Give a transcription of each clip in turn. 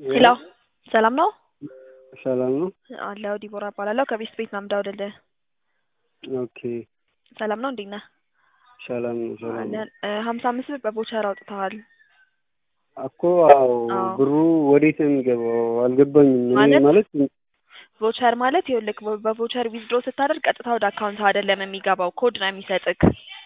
ሄሎ ሰላም ነው ሰላም ነው። አለሁ ዲቦራ እባላለሁ ከቤስት ቤት ነው የምደውልልህ። ኦኬ ሰላም ነው እንዴት ነህ? ሰላም ነው። ሰላም ነው አለን ሀምሳ አምስት ብር በቮቸር አውጥተዋል። እኮ አዎ፣ አዎ። ብሩ ወዴት ነው የሚገባው? አልገባኝም። እኔ ማለት ማለት ቮቸር ማለት ይኸውልህ በ- በቮቸር ዊዝድሮ ስታደርግ ቀጥታ ወደ አካውንት አይደለም የሚገባው ኮድ ነው የሚሰጥክ።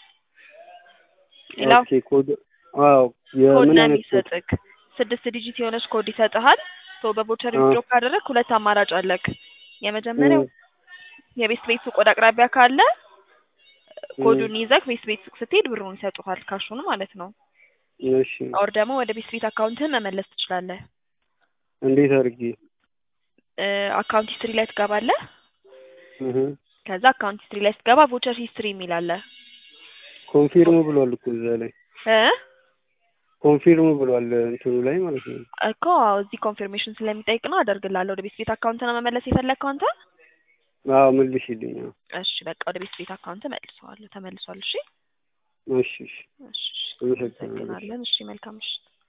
ሌላው ኦኬ ኮድ አዎ፣ ኮድ የምን ነው አይነት ኮድ? የሚሰጥክ ስድስት ዲጂት የሆነች ኮድ ይሰጥሃል። ቶ በቮቸር አዎ። ዊዝድሮ ካደረግ ሁለት አማራጭ አለክ። የመጀመሪያው እም፣ የቤስት ቤት ሱቅ ወደ አቅራቢያ ካለ እም፣ ኮዱን ይዘህ ቤስት ቤት ሱቅ ስትሄድ ብሩን ይሰጡሃል፣ ካሹን ማለት ነው። እሺ ኦር ደግሞ ወደ ቤስት ቤት አካውንትህን መመለስ ትችላለህ። እንዴት አድርጌ? አካውንት ሂስትሪ ላይ ትገባለህ። እህ ከዛ አካውንት ሂስትሪ ላይ ስትገባ ቮቸር ሂስትሪ የሚል አለ ኮንፊርም ብሏል እኮ እዛ ላይ እ ኮንፊርም ብሏል እንትኑ ላይ ማለት ነው። እኮ አዎ፣ እዚህ ኮንፊርሜሽን ስለሚጠይቅ ነው አደርግልሃለሁ። ወደ ቤስት ቤት አካውንት ነው መመለስ የፈለግከው አንተ? አዎ መልሽልኝ። አዎ። እሺ በቃ ወደ ቤስት ቤት አካውንት መልሰዋለሁ። ተመልሷል። እሺ እሺ እሺ እሺ፣ እሺ። አመሰግናለሁ። እናመሰግናለን። እሺ መልካም ምሽት።